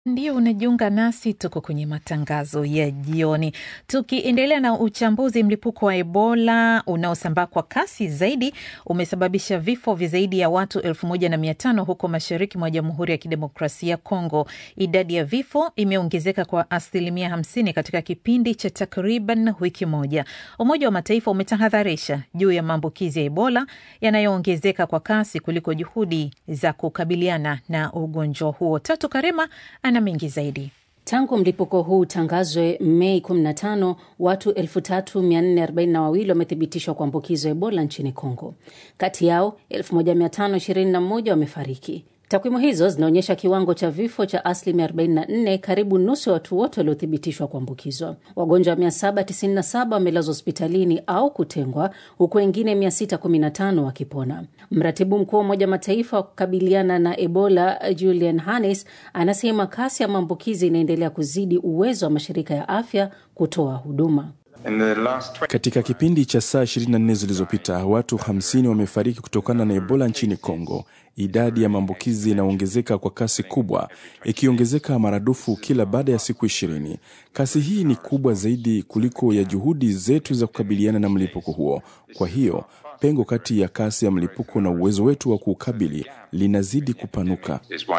Ndio unajiunga nasi, tuko kwenye matangazo ya jioni, tukiendelea na uchambuzi. Mlipuko wa Ebola unaosambaa kwa kasi zaidi umesababisha vifo vya zaidi ya watu elfu moja na mia tano huko mashariki mwa Jamhuri ya Kidemokrasia ya Kongo. Idadi ya vifo imeongezeka kwa asilimia hamsini katika kipindi cha takriban wiki moja. Umoja wa Mataifa umetahadharisha juu ya maambukizi ya Ebola yanayoongezeka kwa kasi kuliko juhudi za kukabiliana na ugonjwa huo. Tatu Karema ana mengi zaidi. Tangu mlipuko huu utangazwe Mei 15 watu 3442 wamethibitishwa kuambukizwa Ebola nchini Kongo. Kati yao 1521 wamefariki. Takwimu hizo zinaonyesha kiwango cha vifo cha asilimia 44, karibu nusu ya watu wote waliothibitishwa kuambukizwa. Wagonjwa 797 wamelazwa hospitalini au kutengwa, huku wengine 615 wakipona. Mratibu mkuu wa Umoja Mataifa wa kukabiliana na Ebola Julian Hannes anasema kasi ya maambukizi inaendelea kuzidi uwezo wa mashirika ya afya kutoa huduma. Katika kipindi cha saa 24 zilizopita watu 50 wamefariki kutokana na Ebola nchini Kongo. Idadi ya maambukizi inaongezeka kwa kasi kubwa, ikiongezeka maradufu kila baada ya siku ishirini. Kasi hii ni kubwa zaidi kuliko ya juhudi zetu za kukabiliana na mlipuko huo. Kwa hiyo pengo kati ya kasi ya mlipuko na uwezo wetu wa kuukabili linazidi kupanuka.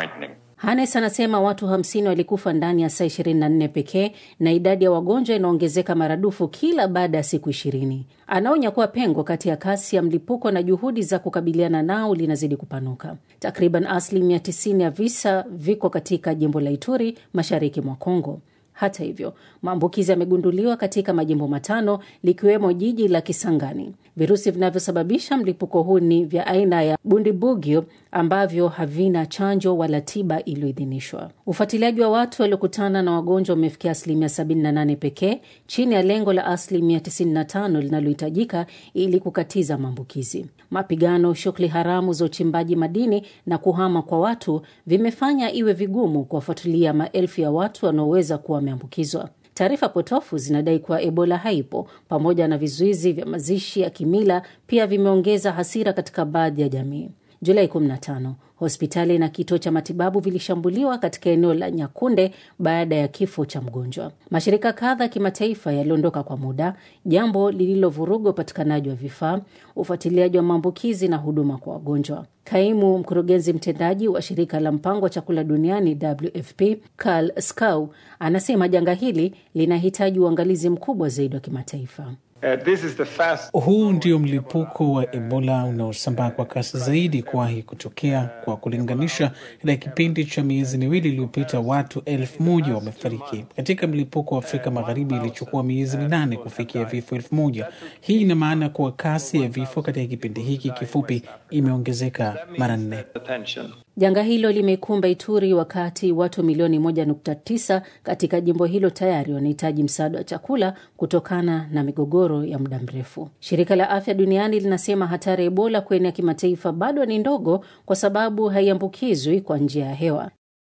Hanes anasema watu 50 walikufa ndani ya saa 24 pekee na idadi ya wagonjwa inaongezeka maradufu kila baada ya siku 20. Anaonya kuwa pengo kati ya kasi ya mlipuko na juhudi za kukabiliana nao linazidi kupanuka. Takriban asilimia 90 ya visa viko katika jimbo la Ituri, mashariki mwa Kongo. Hata hivyo, maambukizi yamegunduliwa katika majimbo matano likiwemo jiji la Kisangani. Virusi vinavyosababisha mlipuko huu ni vya aina ya Bundibugyo ambavyo havina chanjo wala tiba iliyoidhinishwa. Ufuatiliaji wa watu waliokutana na wagonjwa umefikia asilimia 78 pekee, chini ya lengo la asilimia 95 linalohitajika ili kukatiza maambukizi. Mapigano, shughuli haramu za uchimbaji madini na kuhama kwa watu vimefanya iwe vigumu kuwafuatilia maelfu ya watu wanaoweza kuwa wameambukizwa. Taarifa potofu zinadai kuwa Ebola haipo, pamoja na vizuizi vya mazishi ya kimila pia vimeongeza hasira katika baadhi ya jamii. Julai 15 hospitali na kituo cha matibabu vilishambuliwa katika eneo la Nyakunde baada ya kifo cha mgonjwa. Mashirika kadha ya kimataifa yaliondoka kwa muda, jambo lililovuruga upatikanaji wa vifaa, ufuatiliaji wa maambukizi na huduma kwa wagonjwa. Kaimu mkurugenzi mtendaji wa shirika la mpango wa chakula duniani WFP Karl Skau anasema janga hili linahitaji uangalizi mkubwa zaidi wa kimataifa. Uh, this is the fast... Huu ndio mlipuko wa Ebola unaosambaa kwa kasi zaidi kuwahi kutokea. Kwa kulinganisha, katika kipindi cha miezi miwili iliyopita watu elfu moja wamefariki. Katika mlipuko wa Afrika Magharibi ilichukua miezi minane kufikia vifo elfu moja. Hii ina maana kuwa kasi ya vifo katika kipindi hiki kifupi imeongezeka mara nne. Janga hilo limekumba Ituri wakati watu milioni 1.9 katika jimbo hilo tayari wanahitaji msaada wa chakula kutokana na migogoro ya muda mrefu. Shirika la Afya Duniani linasema hatari ya Ebola kuenea kimataifa bado ni ndogo kwa sababu haiambukizwi kwa njia ya hewa.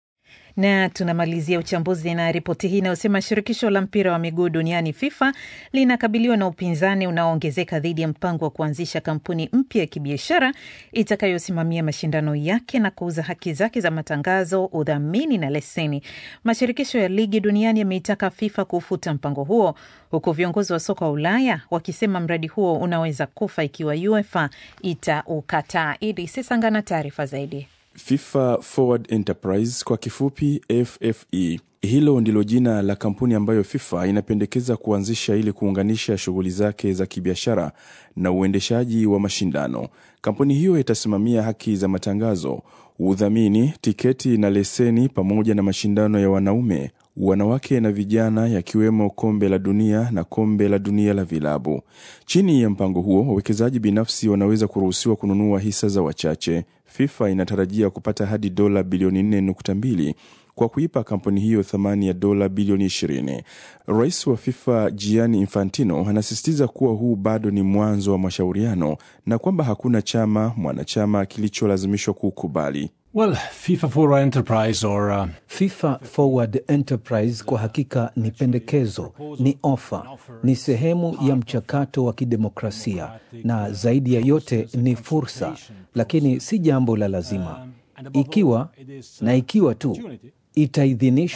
Na tunamalizia uchambuzi na ripoti hii inayosema shirikisho la mpira wa miguu duniani FIFA linakabiliwa na upinzani unaoongezeka dhidi ya mpango wa kuanzisha kampuni mpya ya kibiashara itakayosimamia mashindano yake na kuuza haki zake za matangazo, udhamini na leseni. Mashirikisho ya ligi duniani yameitaka FIFA kufuta mpango huo, huku viongozi wa soka wa Ulaya wakisema mradi huo unaweza kufa ikiwa UEFA itaukataa. Idi Sesanga na taarifa zaidi. FIFA Forward Enterprise kwa kifupi FFE. Hilo ndilo jina la kampuni ambayo FIFA inapendekeza kuanzisha ili kuunganisha shughuli zake za kibiashara na uendeshaji wa mashindano. Kampuni hiyo itasimamia haki za matangazo, udhamini, tiketi na leseni pamoja na mashindano ya wanaume, wanawake na vijana yakiwemo kombe la dunia na kombe la dunia la vilabu. Chini ya mpango huo, wawekezaji binafsi wanaweza kuruhusiwa kununua hisa za wachache. FIFA inatarajia kupata hadi dola bilioni 4.2 kwa kuipa kampuni hiyo thamani ya dola bilioni 20. Rais wa FIFA Gianni Infantino anasisitiza kuwa huu bado ni mwanzo wa mashauriano na kwamba hakuna chama mwanachama kilicholazimishwa kukubali. Well, FIFA Forward Enterprise or, uh... FIFA Forward Enterprise kwa hakika ni pendekezo, ni ofa, ni sehemu ya mchakato wa kidemokrasia na zaidi ya yote ni fursa, lakini si jambo la lazima. Ikiwa na ikiwa tu itaidhinishwa